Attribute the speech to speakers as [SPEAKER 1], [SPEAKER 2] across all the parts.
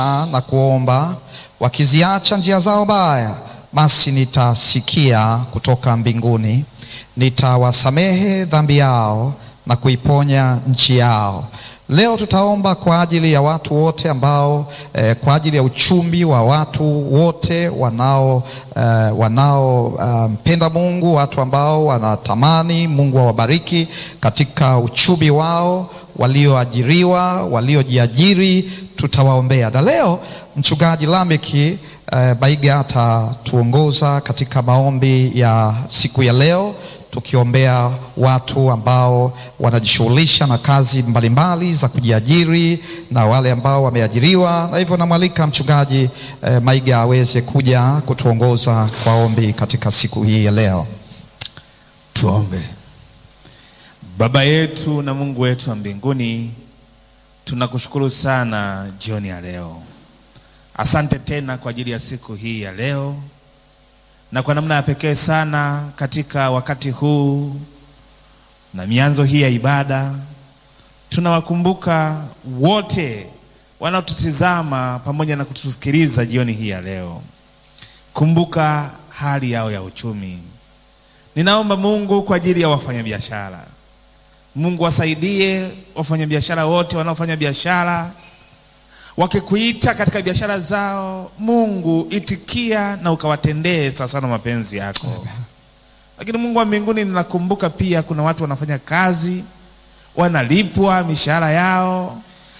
[SPEAKER 1] na kuomba, wakiziacha njia zao mbaya, basi nitasikia kutoka mbinguni, nitawasamehe dhambi yao na kuiponya nchi yao. Leo tutaomba kwa ajili ya watu wote ambao eh, kwa ajili ya uchumi wa watu wote wanao eh, wanaompenda um, Mungu, watu ambao wanatamani Mungu awabariki katika uchumi wao, walioajiriwa, waliojiajiri, tutawaombea. Na leo mchungaji Lameki eh, Baiga atatuongoza katika maombi ya siku ya leo tukiombea watu ambao wanajishughulisha na kazi mbalimbali za kujiajiri na wale ambao wameajiriwa, na hivyo namwalika mchungaji eh, Maiga aweze kuja kutuongoza kwa ombi katika siku hii ya leo.
[SPEAKER 2] Tuombe. Baba yetu na Mungu wetu wa mbinguni, tunakushukuru sana jioni ya leo. Asante tena kwa ajili ya siku hii ya leo na kwa namna ya pekee sana katika wakati huu na mianzo hii ya ibada, tunawakumbuka wote wanaotutizama pamoja na kutusikiliza jioni hii ya leo. Kumbuka hali yao ya uchumi. Ninaomba Mungu kwa ajili ya wafanyabiashara, Mungu wasaidie wafanyabiashara wote wanaofanya biashara wakikuita katika biashara zao, Mungu itikia na ukawatendee sawasawa na mapenzi yako. Lakini Mungu wa mbinguni, ninakumbuka pia kuna watu wanafanya kazi wanalipwa mishahara yao,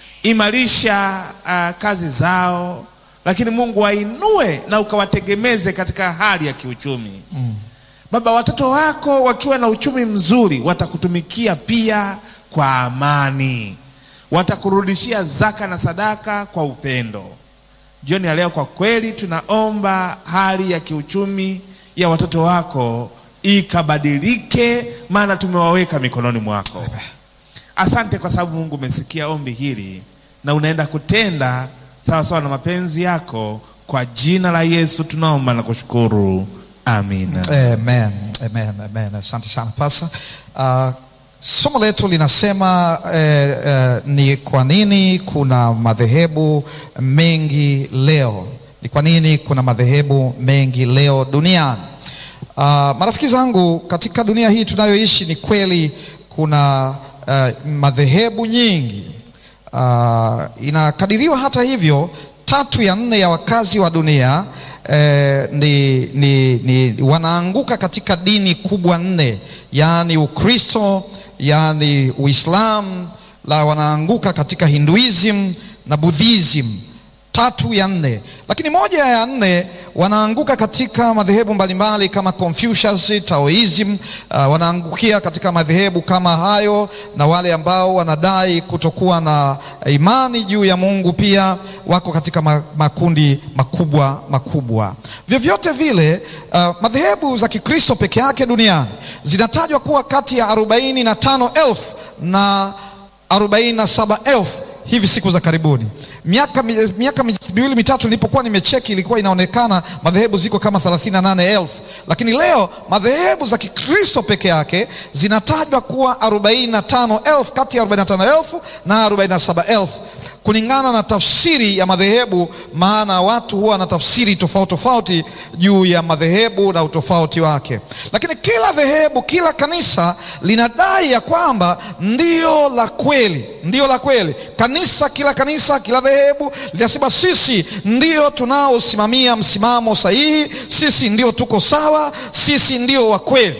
[SPEAKER 2] imarisha uh, kazi zao, lakini Mungu wainue na ukawategemeze katika hali ya kiuchumi mm. Baba, watoto wako wakiwa na uchumi mzuri watakutumikia pia kwa amani watakurudishia zaka na sadaka kwa upendo. Jioni ya leo, kwa kweli tunaomba hali ya kiuchumi ya watoto wako ikabadilike, maana tumewaweka mikononi mwako. Asante kwa sababu Mungu umesikia ombi hili na unaenda kutenda sawa sawa na mapenzi yako. Kwa jina la Yesu tunaomba na kushukuru, amina.
[SPEAKER 1] Amen, amen, amen. Asante sana pasa uh, Somo letu linasema eh, eh, ni kwa nini kuna madhehebu mengi leo. Ni kwa nini kuna madhehebu mengi leo duniani? Uh, marafiki zangu, katika dunia hii tunayoishi, ni kweli kuna uh, madhehebu nyingi. Uh, inakadiriwa hata hivyo, tatu ya nne ya wakazi wa dunia eh, ni, ni, ni wanaanguka katika dini kubwa nne, yaani Ukristo yaani Uislamu, la wanaanguka katika Hinduism na Buddhism, tatu ya nne. Lakini moja ya nne wanaanguka katika madhehebu mbalimbali kama Confucius, Taoism. Uh, wanaangukia katika madhehebu kama hayo, na wale ambao wanadai kutokuwa na imani juu ya Mungu pia wako katika makundi makubwa makubwa. Vyovyote vile, uh, madhehebu za Kikristo peke yake duniani zinatajwa kuwa kati ya arobaini na tano elfu na arobaini na saba elfu hivi siku za karibuni. Miaka miaka miwili mitatu nilipokuwa nimecheki, ilikuwa inaonekana madhehebu ziko kama 38,000 lakini leo madhehebu za Kikristo peke yake zinatajwa kuwa 45,000 kati ya 45,000 na 47,000 kulingana na tafsiri ya madhehebu, maana watu huwa na tafsiri tofauti tofauti juu ya madhehebu na utofauti wake. Lakini kila dhehebu, kila kanisa linadai ya kwamba ndio la kweli, ndio la kweli. Kanisa, kila kanisa, kila dhehebu linasema sisi ndio tunaosimamia msimamo sahihi, sisi ndio tuko sawa, sisi ndio wa kweli.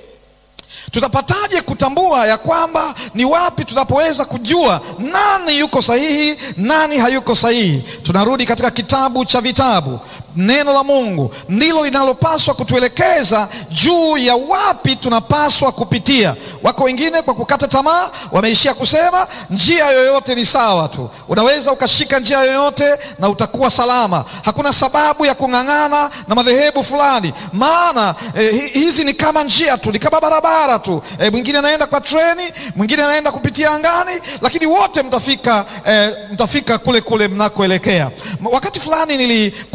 [SPEAKER 1] Tutapataje kutambua ya kwamba ni wapi tunapoweza kujua nani yuko sahihi, nani hayuko sahihi? Tunarudi katika kitabu cha vitabu. Neno la Mungu ndilo linalopaswa kutuelekeza juu ya wapi tunapaswa kupitia. Wako wengine kwa kukata tamaa wameishia kusema njia yoyote ni sawa tu, unaweza ukashika njia yoyote na utakuwa salama. Hakuna sababu ya kung'ang'ana na madhehebu fulani, maana eh, hizi ni kama njia tu, ni kama barabara tu. Eh, mwingine anaenda kwa treni, mwingine anaenda kupitia angani, lakini wote mtafika, eh, mtafika kule kule mnakoelekea. Wakati fulani nilikuwa nikiongea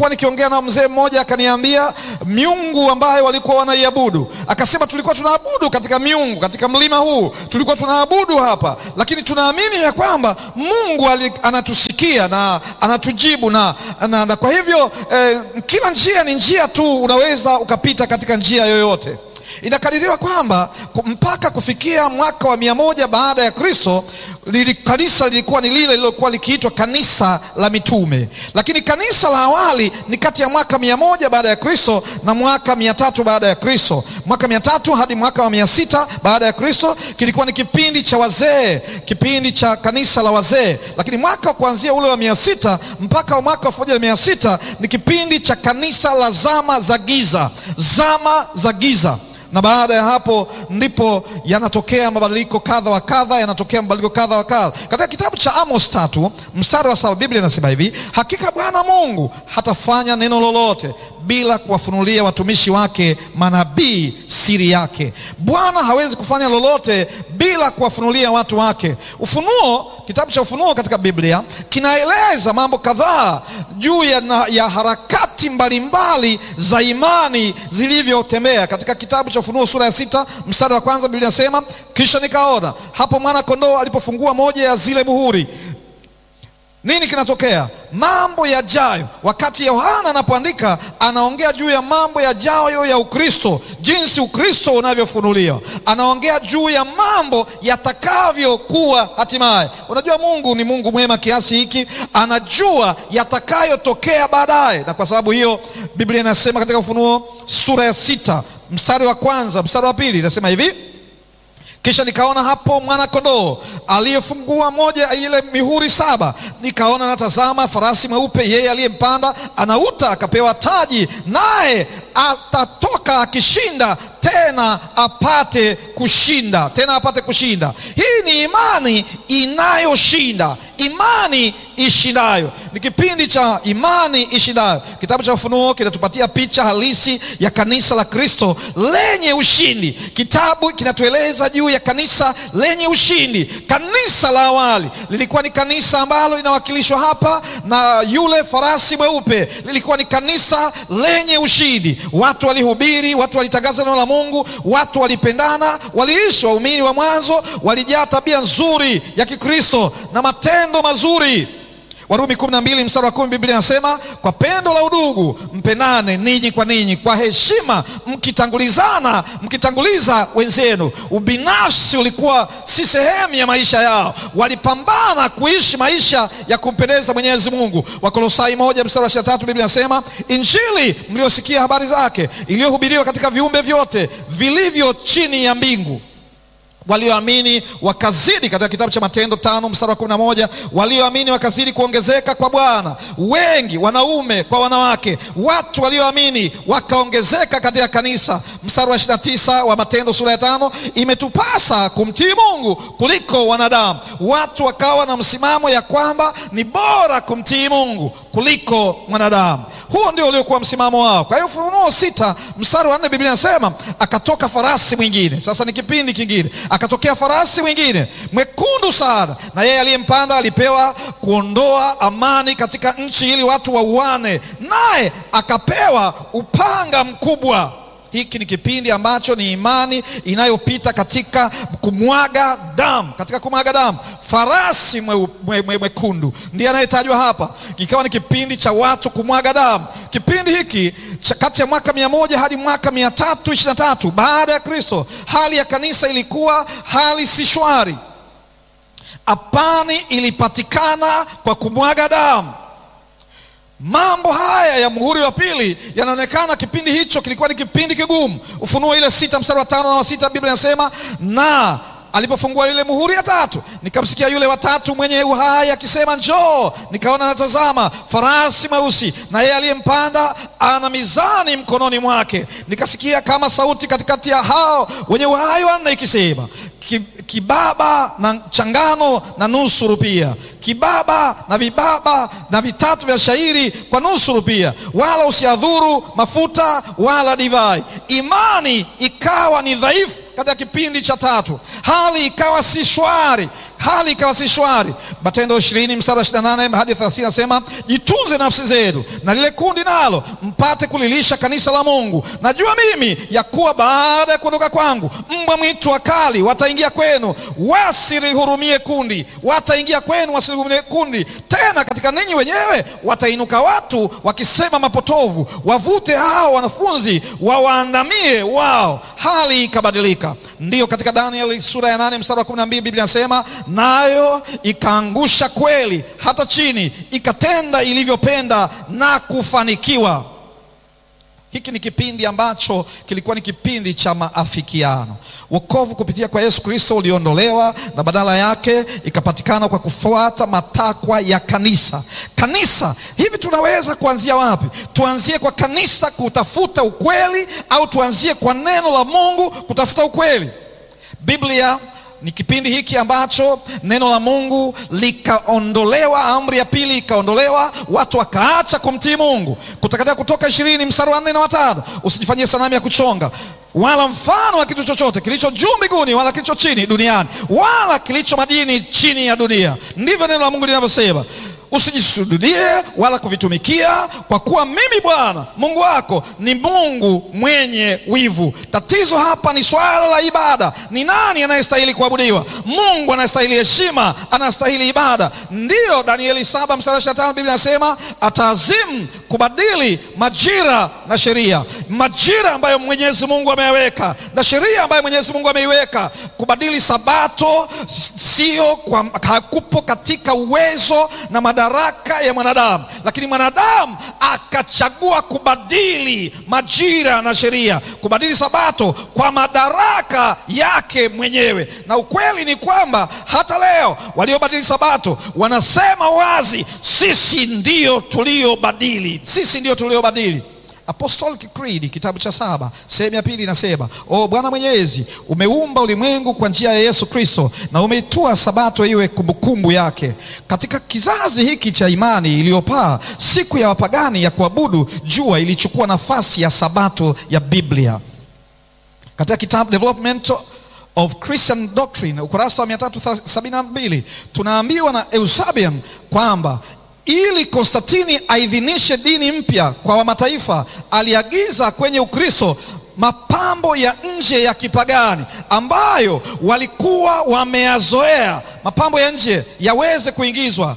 [SPEAKER 1] nikaongea na mzee mmoja akaniambia miungu ambayo walikuwa wanaiabudu, akasema tulikuwa tunaabudu katika miungu katika mlima huu, tulikuwa tunaabudu hapa, lakini tunaamini ya kwamba Mungu ali, anatusikia na anatujibu na, na, na kwa hivyo eh, kila njia ni njia tu, unaweza ukapita katika njia yoyote. Inakadiriwa kwamba mpaka kufikia mwaka wa mia moja baada ya Kristo lili, kanisa lilikuwa ni lile lililokuwa likiitwa kanisa la mitume, lakini kanisa la awali ni kati ya mwaka mia moja baada ya Kristo na mwaka mia tatu baada ya Kristo. Mwaka mia tatu hadi mwaka wa mia sita baada ya Kristo kilikuwa ni kipindi cha wazee, kipindi cha kanisa la wazee, lakini mwaka kuanzia ule wa mia sita mpaka mwaka wa elfu moja na mia sita ni kipindi cha kanisa la zama za giza, zama za giza na baada ya hapo ndipo yanatokea mabadiliko kadha wa kadha, yanatokea mabadiliko kadha wa kadha. Katika kitabu cha Amos tatu mstari wa saba Biblia inasema hivi, hakika Bwana Mungu hatafanya neno lolote bila kuwafunulia watumishi wake manabii siri yake. Bwana hawezi kufanya lolote bila kuwafunulia watu wake. Ufunuo, kitabu cha Ufunuo katika Biblia kinaeleza mambo kadhaa juu ya, na, ya harakati mbalimbali za imani zilivyotembea. Katika kitabu cha Ufunuo sura ya sita mstari wa kwanza Biblia inasema, kisha nikaona hapo mwana kondoo alipofungua moja ya zile muhuri nini kinatokea? Mambo yajayo. Wakati Yohana anapoandika, anaongea juu ya mambo yajayo ya Ukristo, jinsi Ukristo unavyofunuliwa. Anaongea juu ya mambo yatakavyokuwa hatimaye. Unajua, Mungu ni Mungu mwema kiasi hiki, anajua yatakayotokea baadaye, na kwa sababu hiyo Biblia inasema katika Ufunuo sura ya sita mstari wa kwanza mstari wa pili inasema hivi kisha nikaona hapo mwana kondoo aliyefungua moja ya ile mihuri saba, nikaona natazama farasi mweupe, yeye aliyempanda anauta, akapewa taji, naye atatoka akishinda, tena apate kushinda, tena apate kushinda. Hii ni imani inayoshinda, imani ishindayo. Ni kipindi cha imani ishindayo. Kitabu cha Ufunuo kinatupatia picha halisi ya kanisa la Kristo lenye ushindi. Kitabu kinatueleza juu ya kanisa lenye ushindi. Kanisa la awali lilikuwa ni kanisa ambalo linawakilishwa hapa na yule farasi mweupe, lilikuwa ni kanisa lenye ushindi. Watu walihubiri, watu walitangaza neno la Mungu, watu walipendana, waliishi. Waumini wa mwanzo walijaa tabia nzuri ya Kikristo na matendo mazuri. Warumi kumi na mbili mstari wa kumi Biblia inasema kwa pendo la udugu mpendane ninyi kwa ninyi, kwa heshima mkitangulizana, mkitanguliza wenzenu. Ubinafsi ulikuwa si sehemu ya maisha yao, walipambana kuishi maisha ya kumpendeza Mwenyezi Mungu. Wakolosai moja mstari wa ishirini na tatu Biblia inasema injili mliosikia habari zake, iliyohubiriwa katika viumbe vyote vilivyo chini ya mbingu walioamini wakazidi, katika kitabu cha Matendo tano mstari wa kumi na moja walioamini wakazidi kuongezeka kwa Bwana, wengi wanaume kwa wanawake. Watu walioamini wakaongezeka katika kanisa. Mstari wa ishirini na tisa wa Matendo sura ya tano imetupasa kumtii Mungu kuliko wanadamu. Watu wakawa na msimamo ya kwamba ni bora kumtii Mungu kuliko mwanadamu. Huo ndio uliokuwa msimamo wao. Kwa hiyo Ufunuo sita mstari wa nne Biblia inasema akatoka farasi mwingine. Sasa ni kipindi kingine, akatokea farasi mwingine mwekundu sana, na yeye aliyempanda alipewa kuondoa amani katika nchi, ili watu wauane, naye akapewa upanga mkubwa. Hiki ni kipindi ambacho ni imani inayopita katika kumwaga damu, katika kumwaga damu. Farasi mwekundu mwe, mwe, mwe ndiye anayetajwa hapa, ikawa ni kipindi cha watu kumwaga damu. Kipindi hiki kati ya mwaka mia moja hadi mwaka mia tatu ishirini na tatu baada ya Kristo, hali ya kanisa ilikuwa hali si shwari. Amani ilipatikana kwa kumwaga damu. Mambo haya ya muhuri wa pili yanaonekana kipindi hicho kilikuwa ni kipindi kigumu. Ufunuo ile sita mstari wa tano na wa sita Biblia inasema na alipofungua ile muhuri ya tatu, nikamsikia yule watatu mwenye uhai akisema, njoo. Nikaona natazama farasi mweusi, na yeye aliyempanda ana mizani mkononi mwake. Nikasikia kama sauti katikati ya hao wenye uhai wanne ikisema kibaba na changano na nusu rupia, kibaba na vibaba na vitatu vya shairi kwa nusu rupia, wala usiadhuru mafuta wala divai. Imani ikawa ni dhaifu katika kipindi cha tatu, hali ikawa si shwari, hali ikawa si shwari. Matendo ishirini mstari wa 28 hadi 30 nasema, jitunze nafsi zenu na lile kundi nalo mpate kulilisha kanisa la Mungu. Najua mimi ya kuwa baada ya kuondoka kwangu mbwa mwitu wakali wataingia kwenu, wasilihurumie kundi, wataingia kwenu, wasilihurumie kundi. Tena katika ninyi wenyewe watainuka watu wakisema mapotovu, wavute hao wanafunzi wawaandamie wao. Hali ikabadilika. Ndiyo, katika Danieli sura ya nane mstari wa kumi na mbili Biblia inasema nayo ikaangusha kweli hata chini, ikatenda ilivyopenda na kufanikiwa. Hiki ni kipindi ambacho kilikuwa ni kipindi cha maafikiano. Wokovu kupitia kwa Yesu Kristo uliondolewa na badala yake ikapatikana kwa kufuata matakwa ya kanisa. Kanisa hivi, tunaweza kuanzia wapi? Tuanzie kwa kanisa kutafuta ukweli, au tuanzie kwa neno la Mungu kutafuta ukweli? Biblia ni kipindi hiki ambacho neno la Mungu likaondolewa, amri ya pili ikaondolewa, watu wakaacha kumtii Mungu. Kutoka Kutoka ishirini mstari wa nne na watano, usijifanyie sanamu ya kuchonga wala mfano wa kitu chochote kilicho juu mbinguni wala kilicho chini duniani wala kilicho majini chini ya dunia. Ndivyo neno la Mungu linavyosema. Usijisujudie wala kuvitumikia, kwa kuwa mimi Bwana Mungu wako ni Mungu mwenye wivu. Tatizo hapa ni swala la ibada. Ni nani anayestahili kuabudiwa? Mungu anayestahili heshima, anastahili ibada. Ndiyo, Danieli saba mstari ishirini na tano Biblia inasema ataazimu kubadili majira na sheria, majira ambayo Mwenyezi Mungu ameyaweka na sheria ambayo Mwenyezi Mungu ameiweka. Kubadili sabato sio kwa, hakupo katika uwezo na madaraka ya mwanadamu, lakini mwanadamu akachagua kubadili majira na sheria, kubadili sabato kwa madaraka yake mwenyewe. Na ukweli ni kwamba hata leo waliobadili sabato wanasema wazi, sisi ndio tuliobadili, sisi ndio tuliobadili. Apostolic Creed kitabu cha saba sehemu ya pili inasema, o Bwana Mwenyezi, umeumba ulimwengu kwa njia ya Yesu Kristo na umeitua sabato iwe kumbukumbu yake. Katika kizazi hiki cha imani iliyopaa, siku ya wapagani ya kuabudu jua ilichukua nafasi ya sabato ya Biblia. Katika kitabu Development of Christian Doctrine ukurasa wa 372 tunaambiwa na Eusebian kwamba ili Konstantini aidhinishe dini mpya kwa wamataifa, aliagiza kwenye Ukristo mapambo ya nje ya kipagani ambayo walikuwa wameyazoea, mapambo ya nje yaweze kuingizwa.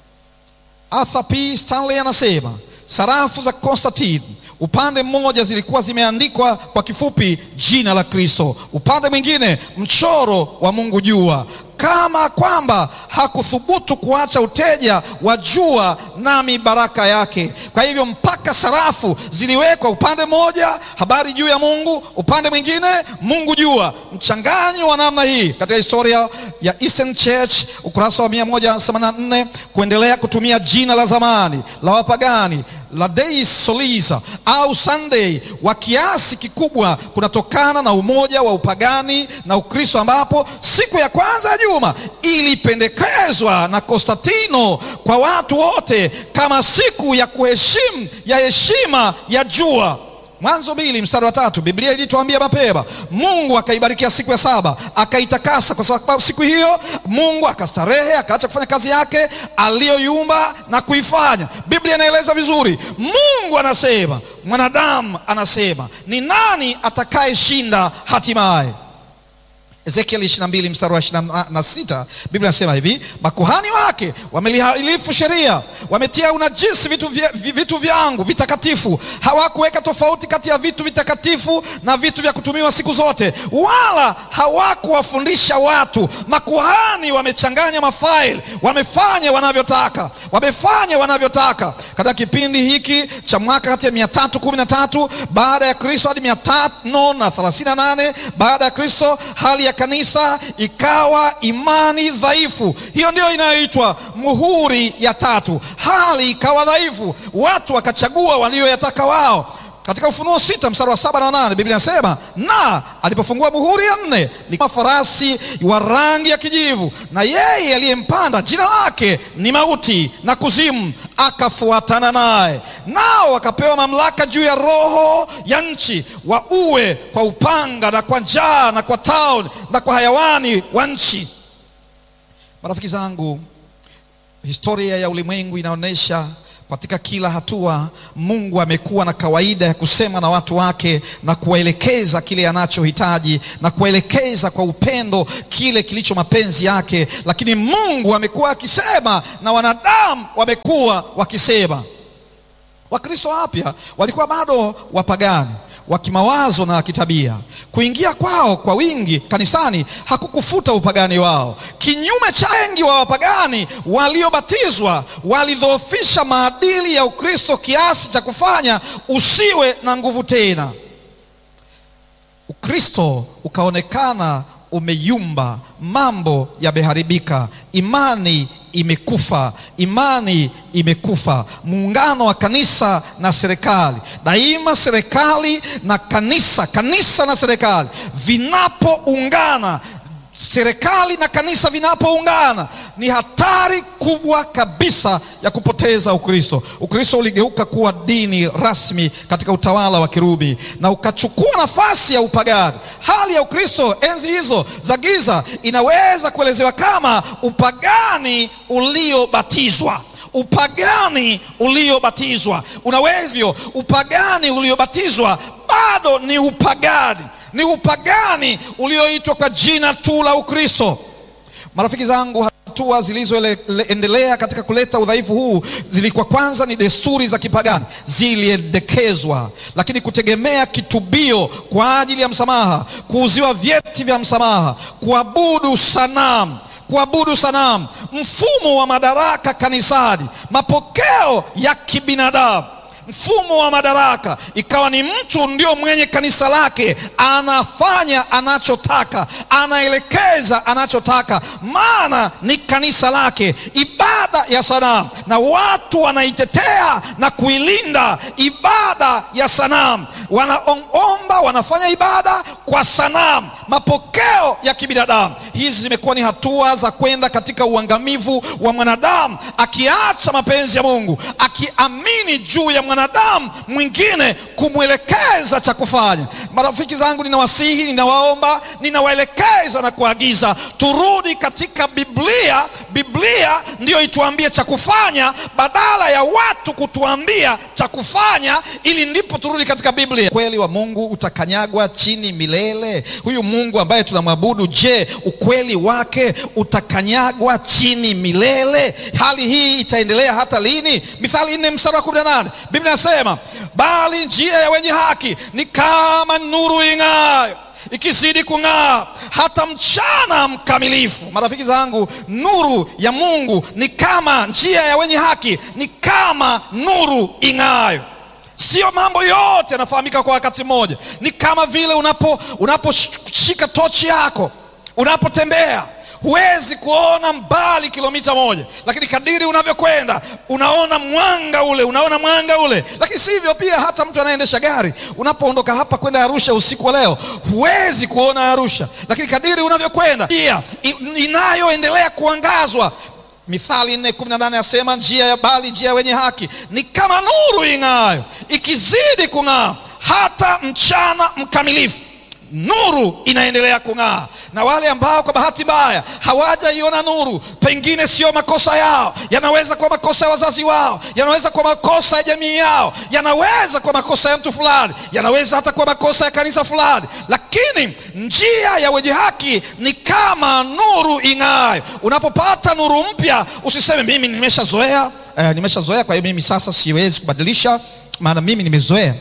[SPEAKER 1] Arthur P. Stanley anasema sarafu za Konstantini upande mmoja zilikuwa zimeandikwa kwa kifupi jina la Kristo, upande mwingine mchoro wa Mungu jua, kama kwamba hakuthubutu kuacha uteja wa jua nami baraka yake. Kwa hivyo mpaka sarafu ziliwekwa upande mmoja habari juu ya Mungu, upande mwingine Mungu jua. Mchanganyo wa namna hii katika historia ya Eastern Church ukurasa wa 184 kuendelea kutumia jina la zamani la wapagani la Deus Solis au Sunday wa kiasi kikubwa kunatokana na umoja wa upagani na Ukristo, ambapo siku ya kwanza ya juma ilipendekezwa na Konstantino kwa watu wote kama siku ya kuheshimu ya heshima ya jua. Mwanzo mbili mstari wa tatu Biblia ilituambia mapema, Mungu akaibarikia siku ya saba akaitakasa, kwa sababu siku hiyo Mungu akastarehe, akaacha kufanya kazi yake aliyoiumba na kuifanya. Biblia inaeleza vizuri, Mungu anasema, mwanadamu anasema, ni nani atakayeshinda hatimaye? Ezekiel 22 mstari wa 26 Biblia inasema hivi, makuhani wake wamelihalifu sheria, wametia unajisi vitu, vya, vitu vyangu vitakatifu. Hawakuweka tofauti kati ya vitu vitakatifu na vitu vya kutumiwa siku zote, wala hawakuwafundisha watu. Makuhani wamechanganya mafaili, wamefanya wanavyotaka, wamefanya wanavyotaka. Katika kipindi hiki cha mwaka kati ya 313 baada ya Kristo hadi 538 baada ya Kristo, hali ya kanisa ikawa imani dhaifu. Hiyo ndio inayoitwa muhuri ya tatu. Hali ikawa dhaifu, watu wakachagua walioyataka wao. Katika Ufunuo sita mstari wa saba na nane Biblia inasema na alipofungua muhuri ya nne, ni farasi wa rangi ya kijivu, na yeye aliyempanda jina lake ni Mauti na Kuzimu, akafuatana naye, nao wakapewa mamlaka juu ya roho ya nchi, waue kwa upanga na kwa njaa na kwa tauni na kwa hayawani wa nchi. Marafiki zangu, historia ya ulimwengu inaonyesha katika kila hatua Mungu amekuwa na kawaida ya kusema na watu wake na kuwaelekeza kile anachohitaji na kuwaelekeza kwa upendo kile kilicho mapenzi yake, lakini Mungu amekuwa akisema na wanadamu wamekuwa wakisema. Wakristo wapya walikuwa bado wapagani wa kimawazo na kitabia. Kuingia kwao kwa wingi kanisani hakukufuta upagani wao. Kinyume cha wengi wa wapagani waliobatizwa, walidhoofisha maadili ya Ukristo kiasi cha kufanya usiwe na nguvu tena. Ukristo ukaonekana umeyumba, mambo yameharibika, imani imekufa, imani imekufa. Muungano wa kanisa na serikali, daima serikali na kanisa, kanisa na serikali vinapoungana, serikali na kanisa vinapoungana, ni hatari kubwa kabisa ya kupoteza Ukristo. Ukristo uligeuka kuwa dini rasmi katika utawala wa Kirumi na ukachukua nafasi ya upagani. Hali ya Ukristo enzi hizo za giza inaweza kuelezewa kama upagani uliobatizwa. Upagani uliobatizwa unaweza hivyo, upagani uliobatizwa bado ni upagani, ni upagani ulioitwa kwa jina tu la Ukristo. Marafiki zangu, hatua zilizoendelea katika kuleta udhaifu huu zilikuwa kwanza ni desturi za kipagani ziliendekezwa, lakini kutegemea kitubio kwa ajili ya msamaha, kuuziwa vyeti vya msamaha, kuabudu sanamu kuabudu sanamu, mfumo wa madaraka kanisani, mapokeo ya kibinadamu mfumo wa madaraka ikawa ni mtu ndio mwenye kanisa lake, anafanya anachotaka, anaelekeza anachotaka, maana ni kanisa lake. Ibada ya sanamu, na watu wanaitetea na kuilinda ibada ya sanamu, wanaomba, wanafanya ibada kwa sanamu, mapokeo ya kibinadamu. Hizi zimekuwa ni hatua za kwenda katika uangamivu wa mwanadamu, akiacha mapenzi ya Mungu, akiamini juu ya mwanadamu mwingine kumwelekeza cha kufanya. Marafiki zangu, ninawasihi, ninawaomba, ninawaelekeza na kuagiza turudi katika Biblia. Biblia ndiyo ituambie cha kufanya badala ya watu kutuambia cha kufanya, ili ndipo turudi katika Biblia. Ukweli wa Mungu utakanyagwa chini milele. Huyu Mungu ambaye tunamwabudu, je, ukweli wake utakanyagwa chini milele? Hali hii itaendelea hata lini? Mithali nne mstari wa kumi na nane Biblia inasema bali njia ya wenye haki ni kama nuru ing'ayo ikizidi kung'aa hata mchana mkamilifu. Marafiki zangu, nuru ya Mungu ni kama njia ya wenye haki ni kama nuru ing'ayo. Sio mambo yote yanafahamika kwa wakati mmoja. Ni kama vile unapo unaposhika tochi yako unapotembea huwezi kuona mbali kilomita moja, lakini kadiri unavyokwenda unaona mwanga ule, unaona mwanga ule. Lakini si hivyo pia, hata mtu anayeendesha gari, unapoondoka hapa kwenda Arusha usiku wa leo, huwezi kuona Arusha, lakini kadiri unavyokwenda pia inayoendelea kuangazwa. Mithali nne kumi na nane asema njia ya bali njia ya wenye haki ni kama nuru ing'aayo ikizidi kung'aa hata mchana mkamilifu nuru inaendelea kung'aa. Na wale ambao kwa bahati mbaya hawajaiona nuru, pengine sio makosa yao, yanaweza kuwa makosa ya wazazi wao, yanaweza kuwa makosa ya jamii yao, yanaweza kuwa makosa ya mtu fulani, yanaweza hata kuwa makosa ya kanisa fulani, lakini njia ya wenye haki ni kama nuru ing'aayo. Unapopata nuru mpya, usiseme mimi nimeshazoea, eh, nimeshazoea, kwa hiyo mimi sasa siwezi kubadilisha, maana mimi nimezoea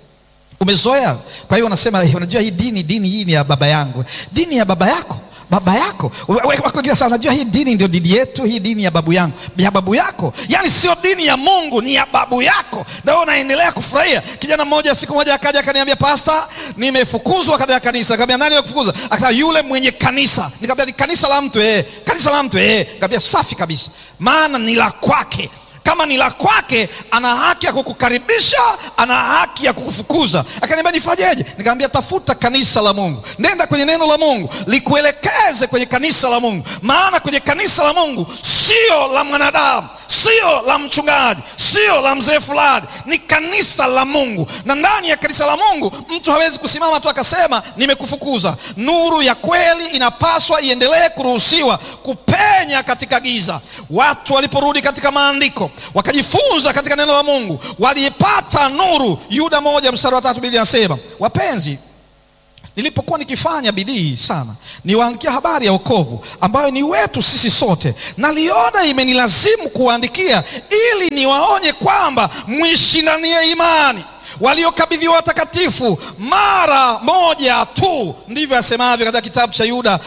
[SPEAKER 1] Umezoea, kwa hiyo unasema unajua, hii dini dini hii ni ya baba yangu. Dini ya baba yako? Baba yako? Sasa unajua, hii dini ndio dini yetu, hii dini ya babu yangu. Ya babu yako? Yaani sio dini ya Mungu, ni ya babu yako, na wewe unaendelea kufurahia. Kijana mmoja siku moja akaja akaniambia, pasta, nimefukuzwa katika kanisa. Nikamwambia, nani amekufukuza? Akasema, yule mwenye kanisa. Nikamwambia, ni kanisa la mtu eh? Kanisa la mtu eh? Nikamwambia, safi kabisa, maana ni la kwake kama ni la kwake, ana haki ya kukukaribisha, ana haki ya kukufukuza. Akaniambia nifanyeje? Nikamwambia tafuta kanisa la Mungu, nenda kwenye neno la Mungu likuelekeze kwenye kanisa la Mungu, maana kwenye kanisa la Mungu sio la mwanadamu, sio la mchungaji, sio la mzee fulani, ni kanisa la Mungu. Na ndani ya kanisa la Mungu mtu hawezi kusimama tu akasema nimekufukuza. Nuru ya kweli inapaswa iendelee kuruhusiwa kupenya katika giza. Watu waliporudi katika maandiko wakajifunza katika neno la Mungu, walipata nuru. Yuda moja mstari wa tatu Biblia inasema wapenzi nilipokuwa nikifanya bidii sana niwaandikia habari ya wokovu ambayo ni wetu sisi sote, naliona imenilazimu kuwaandikia ili niwaonye kwamba mwishindanie imani waliokabidhiwa watakatifu mara moja tu. Ndivyo asemavyo katika kitabu cha Yuda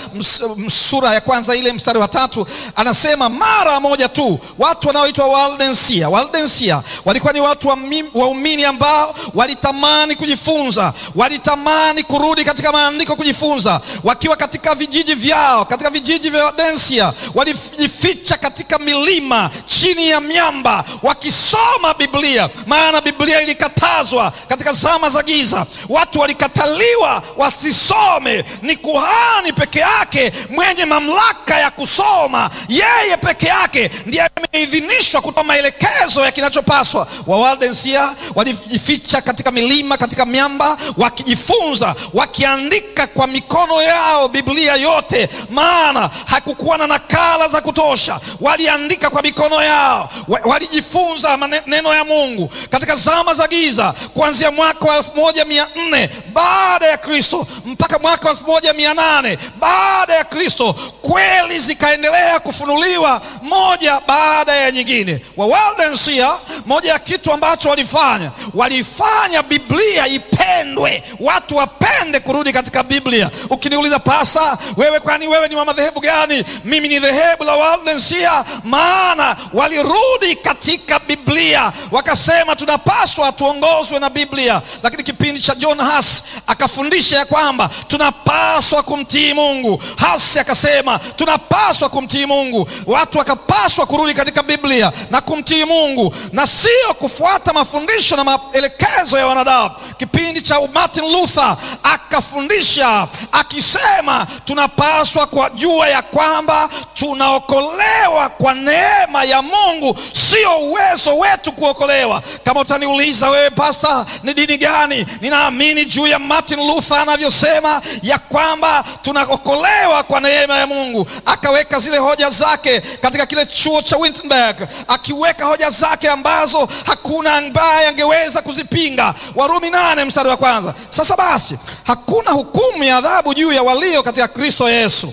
[SPEAKER 1] sura ya kwanza ile mstari wa tatu, anasema mara moja tu. Watu wanaoitwa Waldensia, Waldensia walikuwa ni watu waumini ambao walitamani kujifunza, walitamani kurudi katika maandiko kujifunza. Wakiwa katika vijiji vyao, katika vijiji vya Waldensia, walijificha katika milima, chini ya miamba, wakisoma Biblia, maana Biblia ilikatazwa katika zama za giza, watu walikataliwa wasisome. Ni kuhani peke yake mwenye mamlaka ya kusoma, yeye peke yake ndiye ameidhinishwa kutoa maelekezo ya kinachopaswa. Wawaldensia walijificha katika milima, katika miamba, wakijifunza, wakiandika kwa mikono yao Biblia yote, maana hakukuwa na nakala za kutosha. Waliandika kwa mikono yao, walijifunza maneno ya Mungu katika zama za giza kuanzia mwaka wa elfu moja mia nne baada ya Kristo mpaka mwaka wa elfu moja mia nane baada ya Kristo, kweli zikaendelea kufunuliwa moja baada ya nyingine. Wawaldensia, moja ya kitu ambacho walifanya, walifanya Biblia ipendwe, watu wapende kurudi katika Biblia. Ukiniuliza pasa, wewe kwani wewe ni wa madhehebu gani? Mimi ni dhehebu la Wawaldensia, maana walirudi katika Biblia wakasema tunapaswa tuongozwe na Biblia. Lakini kipindi cha John Huss akafundisha ya kwamba tunapaswa kumtii Mungu. Huss akasema tunapaswa kumtii Mungu, watu wakapaswa kurudi katika Biblia na kumtii Mungu na sio kufuata mafundisho na maelekezo ya wanadamu. Kipindi cha Martin Luther akafundisha akisema tunapaswa kujua ya kwamba tunaokolewa kwa neema ya Mungu, sio uwezo wetu kuokolewa. Kama utaniuliza wewe pasta, ni dini gani? Ninaamini juu ya Martin Luther anavyosema ya kwamba tunaokolewa kwa neema ya Mungu. Akaweka zile hoja zake katika kile chuo cha Wittenberg, akiweka hoja zake ambazo hakuna ambaye angeweza kuzipinga. Warumi nane mstari wa kwanza. Sasa basi, hakuna hukumu ya adhabu juu ya walio katika Kristo Yesu.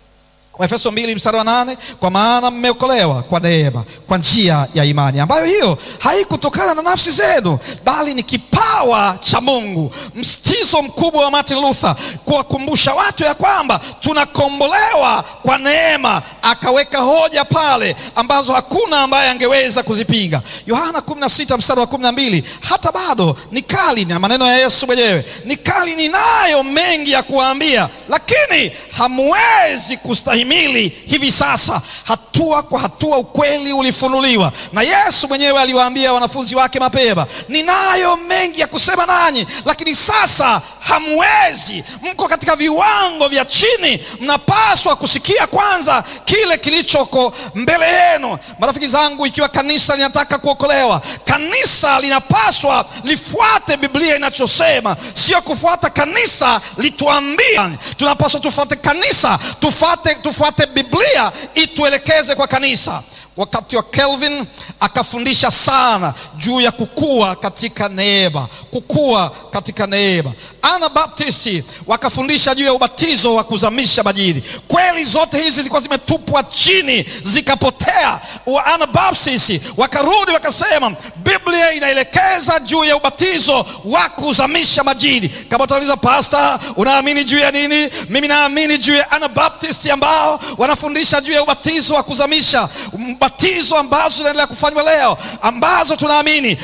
[SPEAKER 1] Waefeso mbili mstari wa nane, kwa maana mmeokolewa kwa neema kwa njia ya imani, ambayo hiyo haikutokana na nafsi zenu, bali ni kipawa cha Mungu. Msitizo mkubwa wa Martin Luther kuwakumbusha watu ya kwamba tunakombolewa kwa neema. Akaweka hoja pale ambazo hakuna ambaye angeweza kuzipinga. Yohana 16 mstari wa 12, hata bado ni kali, na maneno ya Yesu mwenyewe ni kali, ninayo mengi ya kuwaambia, lakini hamwezi kustahimili mili hivi sasa. Hatua kwa hatua ukweli ulifunuliwa, na Yesu mwenyewe aliwaambia wanafunzi wake mapema, ninayo mengi ya kusema nanyi, lakini sasa hamwezi. Mko katika viwango vya chini, mnapaswa kusikia kwanza kile kilichoko mbele yenu. Marafiki zangu, ikiwa kanisa linataka kuokolewa, kanisa linapaswa lifuate Biblia inachosema, sio kufuata kanisa lituambia. Tunapaswa tufuate kanisa, tufuate tufuate Biblia ituelekeze kwa kanisa. Wakati wa Calvin akafundisha sana juu ya kukua katika neema, kukua katika neema. Anabaptisti wakafundisha juu ya ubatizo wa kuzamisha majini. Kweli zote hizi zilikuwa zimetupwa chini zikapotea. Anabaptisti wakarudi wakasema Biblia inaelekeza juu ya ubatizo wa kuzamisha majini. Kama utauliza pasta, unaamini juu ya nini? Mimi naamini juu ya Anabaptisti ambao wanafundisha juu ya ubatizo wa kuzamisha batizo ambazo zinaendelea kufanywa leo ambazo tunaamini Biblia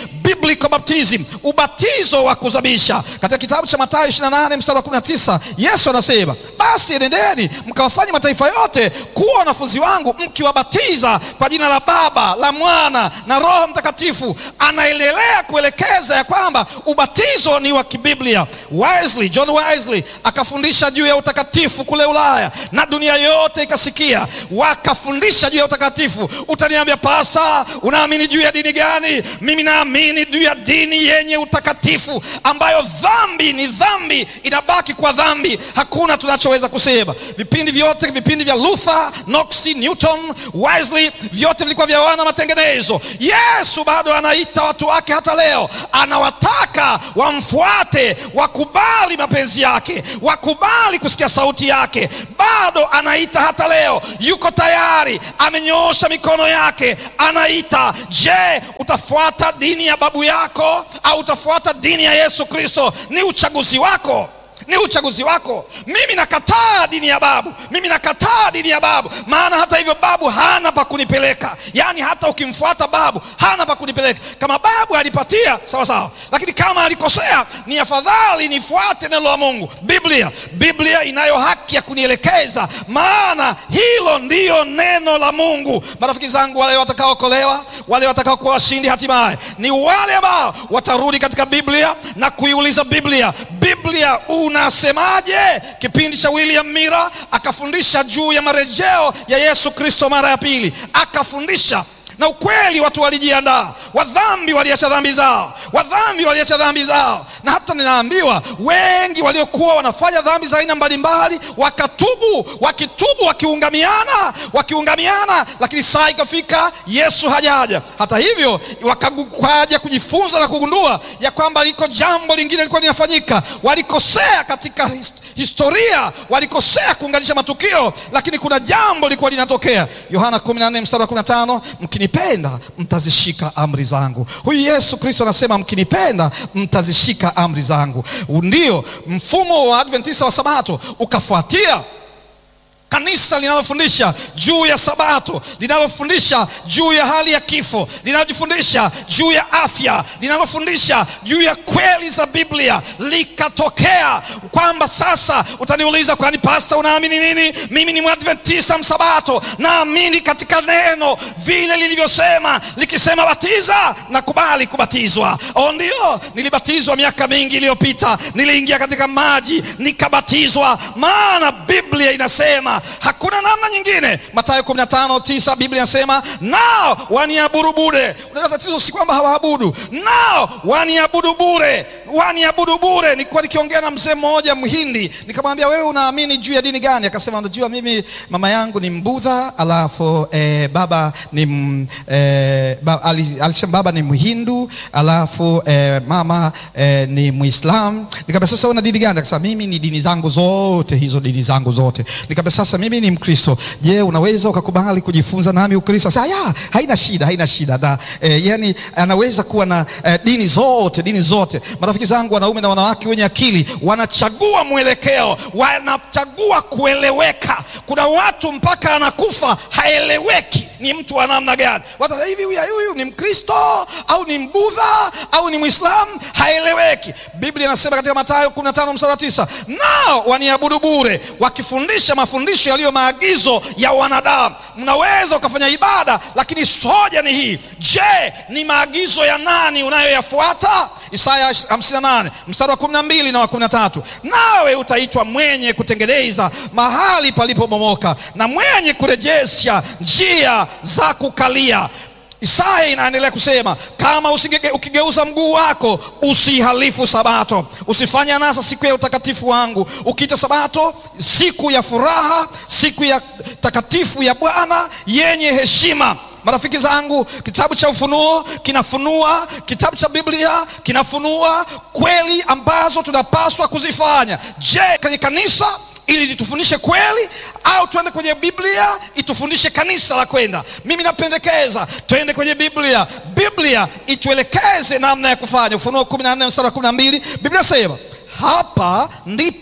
[SPEAKER 1] biblical baptism, ubatizo wa kuzamisha. Katika kitabu cha Mathayo 28 mstari wa 19 Yesu anasema basi enendeni mkawafanye mataifa yote kuwa wanafunzi wangu, mkiwabatiza kwa jina la Baba, la Mwana na Roho Mtakatifu. Anaendelea kuelekeza ya kwamba ubatizo ni wa kibiblia. Wesley, John Wesley akafundisha juu ya utakatifu kule Ulaya na dunia yote ikasikia, wakafundisha juu ya utakatifu. Utaniambia pasta, unaamini juu ya dini gani? Mimi naamini juu ya dini yenye utakatifu, ambayo dhambi ni dhambi, inabaki kwa dhambi, hakuna tunachoweza kusema. Vipindi vyote, vipindi vya Luther, Knox, Newton, Wesley, vyote vilikuwa vya wana matengenezo. Yesu bado anaita watu wake hata leo, anawataka wamfuate, wakubali mapenzi yake, wakubali kusikia sauti yake. Bado anaita hata leo, yuko tayari, amenyoosha mikono yake, anaita. Je, utafuata dini ya babu yako au utafuata dini ya Yesu Kristo? Ni uchaguzi wako ni uchaguzi wako. Mimi nakataa dini ya babu, mimi nakataa dini ya babu, maana hata hivyo babu hana pa kunipeleka. Yaani hata ukimfuata babu hana pa kunipeleka. Kama babu alipatia sawa sawa, lakini kama alikosea, ni afadhali nifuate neno la Mungu, Biblia. Biblia inayo haki ya kunielekeza, maana hilo ndiyo neno la Mungu. Marafiki zangu, wale watakaokolewa, wale watakao kuwa washindi hatimaye ni wale ambao watarudi katika Biblia na kuiuliza Biblia, Biblia unasemaje? Kipindi cha William Mira akafundisha juu ya marejeo ya Yesu Kristo mara ya pili, akafundisha na ukweli. Watu walijiandaa, wadhambi waliacha dhambi zao, wadhambi waliacha dhambi zao. Na hata ninaambiwa wengi waliokuwa wanafanya dhambi za aina mbalimbali wakatubu, wakitubu, wakiungamiana, wakiungamiana, lakini saa ikafika Yesu hajaja. Hata hivyo wakaja kujifunza na kugundua ya kwamba liko jambo lingine lilikuwa linafanyika. Walikosea katika historia, walikosea kuunganisha matukio, lakini kuna jambo lilikuwa linatokea. Yohana 14 mstari wa 15, mkinipenda mtazishika amri zangu. Huyu Yesu Kristo anasema mkinipenda mtazishika amri zangu. Ndio mfumo wa Adventista wa Sabato ukafuatia kanisa linalofundisha juu ya Sabato, linalofundisha juu ya hali ya kifo, linalofundisha juu ya afya, linalofundisha juu ya kweli za Biblia, likatokea kwamba sasa utaniuliza, kwani pasta, unaamini nini? Mimi ni Mwadventista msabato, naamini katika neno vile lilivyosema, likisema batiza, nakubali kubatizwa. O, ndio nilibatizwa miaka mingi iliyopita, niliingia katika maji nikabatizwa, maana Biblia inasema hakuna namna nyingine. Mathayo 15:9 Biblia inasema nao waniabudu bure. Unajua tatizo si kwamba hawaabudu, nao waniabudu bure, waniabudu bure. Nilikuwa nikiongea na mzee mmoja Mhindi, nikamwambia wewe unaamini juu ya dini gani? Akasema unajua, mimi mama yangu ni Mbudha, alafu eh, baba ni m, eh, ba, alisema baba ni Mhindu, alafu eh, mama eh, ni Muislam. Nikamwambia sasa una dini gani? Akasema mimi ni dini zangu zote hizo, dini zangu zote. Nikamwambia sasa mimi ni Mkristo, je, unaweza ukakubali kujifunza nami Ukristo? Sasa ya haina shida, haina shida da, eh, yani anaweza kuwa na eh, dini zote, dini zote. Marafiki zangu wanaume na wanawake wenye akili wanachagua mwelekeo, wanachagua kueleweka. Kuna watu mpaka anakufa haeleweki ni mtu wa namna gani. Watu hivi, huyu huyu ni Mkristo au ni Mbudha au ni Mwislamu, haeleweki. Biblia inasema katika Mathayo 15 mstari wa 9, nao waniabudu bure, wakifundisha mafundisho yaliyo maagizo ya wanadamu. Mnaweza ukafanya ibada, lakini hoja ni hii, je, ni maagizo ya nani unayoyafuata? Isaya 58 mstari wa 12 na wa 13, nawe utaitwa mwenye kutengeneza mahali palipobomoka na mwenye kurejesha njia za kukalia. Isaya inaendelea kusema kama usige, ukigeuza mguu wako usihalifu Sabato, usifanye anasa siku ya utakatifu wangu, ukiita Sabato siku ya furaha, siku ya takatifu ya Bwana yenye heshima. Marafiki zangu, kitabu cha Ufunuo kinafunua, kitabu cha Biblia kinafunua kweli ambazo tunapaswa kuzifanya. Je, kwenye kanisa ili litufundishe kweli au tuende kwenye Biblia itufundishe kanisa la kwenda? Mimi napendekeza tuende kwenye Biblia, Biblia ituelekeze namna ya kufanya. Ufunuo 14 mstari wa 12 Biblia sema hapa ndipo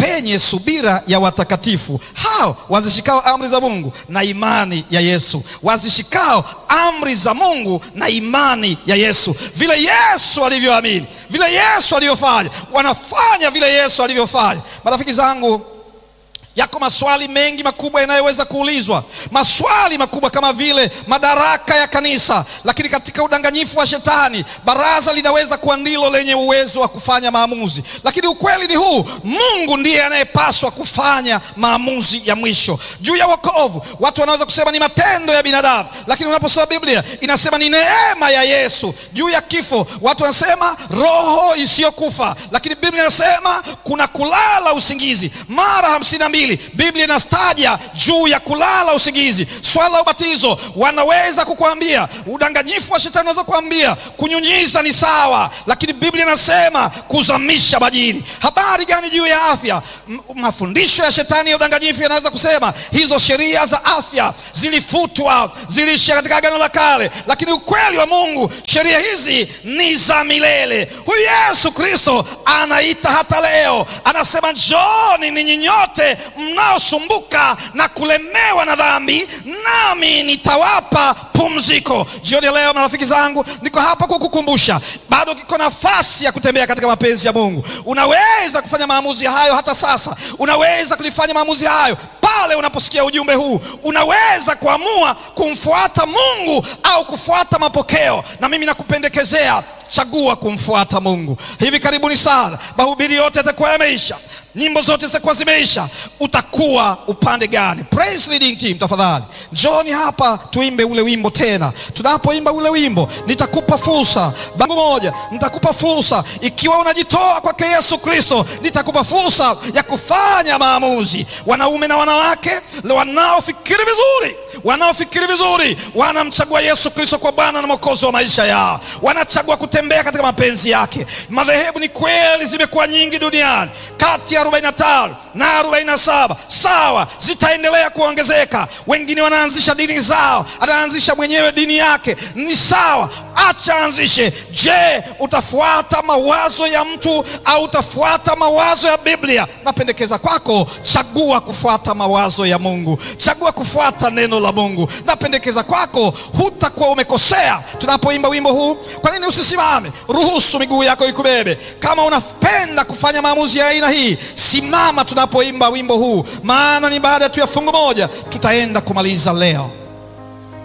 [SPEAKER 1] penye subira ya watakatifu hao wazishikao amri za Mungu na imani ya Yesu, wazishikao amri za Mungu na imani ya Yesu. Vile Yesu alivyoamini, vile Yesu alivyofanya, wanafanya vile Yesu alivyofanya. Marafiki zangu, yako maswali mengi makubwa yanayoweza kuulizwa, maswali makubwa kama vile madaraka ya kanisa. Lakini katika udanganyifu wa Shetani, baraza linaweza kuwa ndilo lenye uwezo wa kufanya maamuzi, lakini ukweli ni huu: Mungu ndiye anayepaswa kufanya maamuzi ya mwisho juu ya wokovu. Watu wanaweza kusema ni matendo ya binadamu, lakini unaposoma Biblia inasema ni neema ya Yesu. Juu ya kifo, watu wanasema roho isiyokufa, lakini Biblia inasema kuna kulala usingizi mara hamsini na mbili Biblia inastaja juu ya kulala usingizi. Swala la ubatizo, wanaweza kukuambia udanganyifu wa shetani, unaweza kuambia kunyunyiza ni sawa, lakini Biblia inasema kuzamisha majini. Habari gani juu ya afya? M mafundisho ya shetani ya udanganyifu yanaweza kusema hizo sheria za afya zilifutwa, ziliishia katika Agano la Kale, lakini ukweli wa Mungu, sheria hizi ni za milele. Huyu Yesu Kristo anaita hata leo, anasema njooni ninyi nyote mnaosumbuka na kulemewa na dhambi, nami nitawapa pumziko. Jioni ya leo, marafiki zangu, niko hapa kukukumbusha, bado kiko nafasi ya kutembea katika mapenzi ya Mungu. Unaweza kufanya maamuzi hayo hata sasa, unaweza kulifanya maamuzi hayo pale unaposikia ujumbe huu. Unaweza kuamua kumfuata Mungu au kufuata mapokeo, na mimi nakupendekezea chagua kumfuata Mungu. Hivi karibuni sana mahubiri yote yatakuwa yameisha, nyimbo zote zitakuwa zimeisha. Utakuwa upande gani? Praise leading team, tafadhali njoni hapa tuimbe ule wimbo tena. Tunapoimba ule wimbo, nitakupa fursa bangu moja, nitakupa fursa ikiwa unajitoa kwake Yesu Kristo, nitakupa fursa ya kufanya maamuzi. Wanaume na wanawake wanaofikiri vizuri, wanaofikiri vizuri, wanamchagua Yesu Kristo kwa Bwana na Mwokozi wa maisha yao, wanachagua kutembea katika mapenzi yake. Madhehebu ni kweli zimekuwa nyingi duniani, kati ya 45 na 47, sawa, zitaendelea kuongezeka. Wengine wanaanzisha dini zao, anaanzisha mwenyewe dini yake, ni sawa, acha anzishe. Je, utafuata mawazo ya mtu au utafuata mawazo ya Biblia? Napendekeza kwako, chagua kufuata mawazo ya Mungu, chagua kufuata neno la Mungu. Napendekeza kwako, hutakuwa umekosea. Tunapoimba wimbo huu, kwa nini usisimame? Ruhusu miguu yako ikubebe. Kama unapenda kufanya maamuzi ya aina hii, simama tunapoimba wimbo huu, maana ni baada tu ya fungu moja tutaenda kumaliza leo.